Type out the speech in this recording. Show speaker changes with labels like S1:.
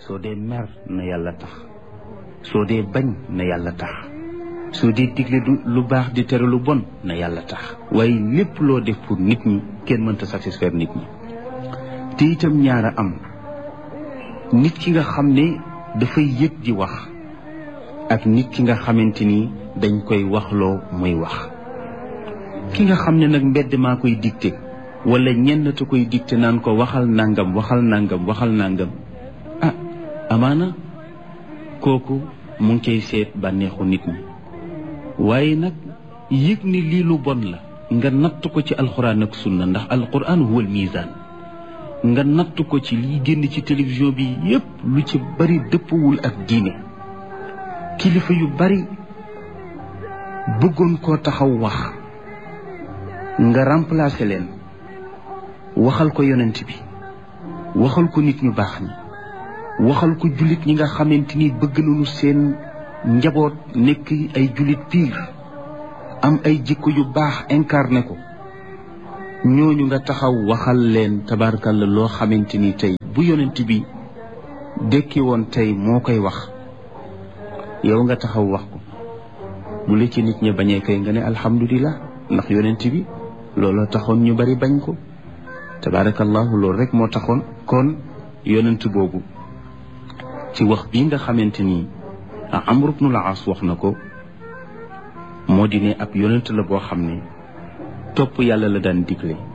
S1: soo dee mer na yàlla tax soo dee bañ na yàlla tax soo dee digle du lu baax di tere lu bon na yàlla tax waaye lépp loo def pour nit ñi kenn mënta satisfaire nit ñi te itam ñaara am nit ki nga xam ne dafay yëg di wax ak nit ki nga xamante ni dañ koy waxloo muy wax ki nga xam ne nag mbedd maa koy dicté wala ñenn te koy dicté naan ko waxal nangam waxal nangam waxal nangam ah amaana kooku mu ngi koy seet bànneexu nit ñi waaye nag yëg ni lii lu bon la nga natt ko ci alxuraan ak sunna ndax alxuraan huwal misaan nga natt ko ci liy génn ci télévision bi yépp lu ci bari dëppwul ak diine kilifa yu bari bëggoon koo taxaw wax nga remplacer leen waxal ko yonent bi waxal ko nit ñu baax ñi waxal ko jullit ñi nga xamante ni bëgg nañu seen njaboot nekk ay jullit piir am ay jikko yu baax incarné ko ñooñu nga taxaw waxal leen tabarkalla loo xamante ni tey bu yonent bi dekki woon tey moo koy wax yow nga taxaw wax ko bu la ci nit ñi bañee kay nga ne alhamdulilah ndax yonent bi looloo taxoon ñu bari bañ ko tabarakallahu loolu rek moo taxoon kon yonent boobu ci wax bii nga xamante ni Amr ibnul As wax na ko moo di ne ab yonent la boo xam ne topp yàlla la daan digle